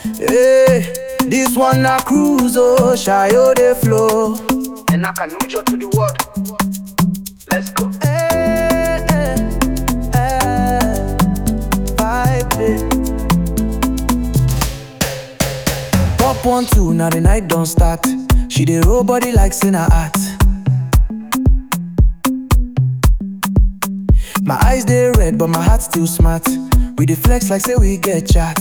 Hey, this one na cruise, oh, Shayo de flow. And I can reach out to the world. Let's go. Hey, hey, hey, vibe it. Pop one two, now the night don't start. She dey roll body like sin her art. My eyes they red, but my heart still smart. We dey flex like say we get chat.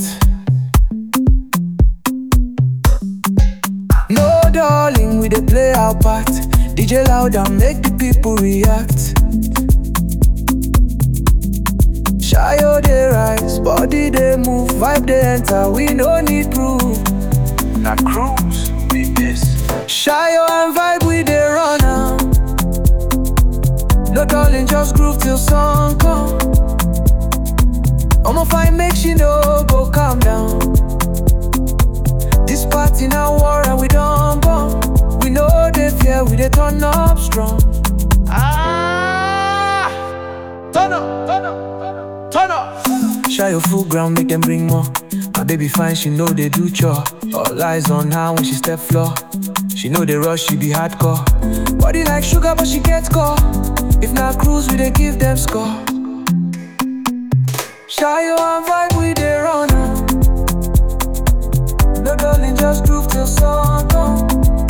No darling, we dey play our part. DJ loud and make the people react. Shayo dey rise, body dey move, vibe dey enter. We no need proof. Now cruise, be this. Shayo and vibe we dey run am. No darling, just groove till sun come. I'ma find make she no go calm down. This party now war and we don't bomb. We know they fear, we dey turn up strong. Ah! Turn up, turn up, turn up. Shy your full ground, make them bring more. My baby fine, she know they do chore. All eyes on her when she step floor. She know they rush, she be hardcore. Body like sugar, but she gets score. If not cruise, we they give them score. Shy your and vibe, we they run am. No darling, just groove till sun come.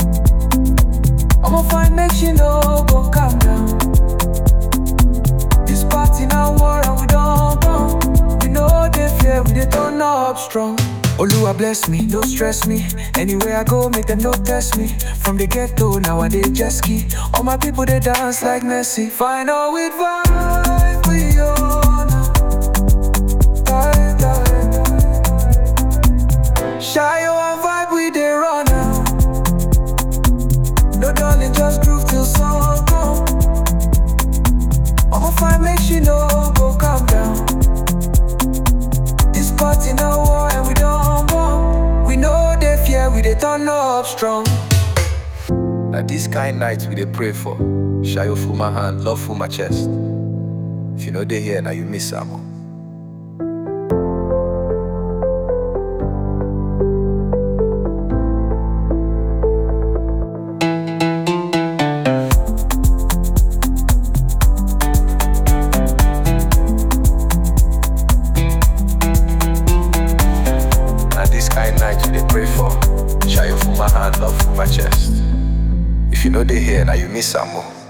I'ma find make she no go calm down. This party now war and we don't come. We know they fear, we they turn up strong. Oluwa bless me, no stress me. Anywhere I go, make them no test me. From the ghetto, now I dey jet ski. All my people they dance like Messi. Final with vibe, we on. Vibe, vibe, vibe. Shy and vibe, we dey run now. No darling, just groove till sun come. I'ma find make she no go calm down. This party now war and we don't bomb. We know they fear, we they turn up strong. Now this kind night we dey pray for. Shayo full my hand, love full my chest. If you know they here, now you miss am. oh. Now this kind night we dey pray for. Shayo full my hand, love full my chest. If you know they here, now you miss am. oh.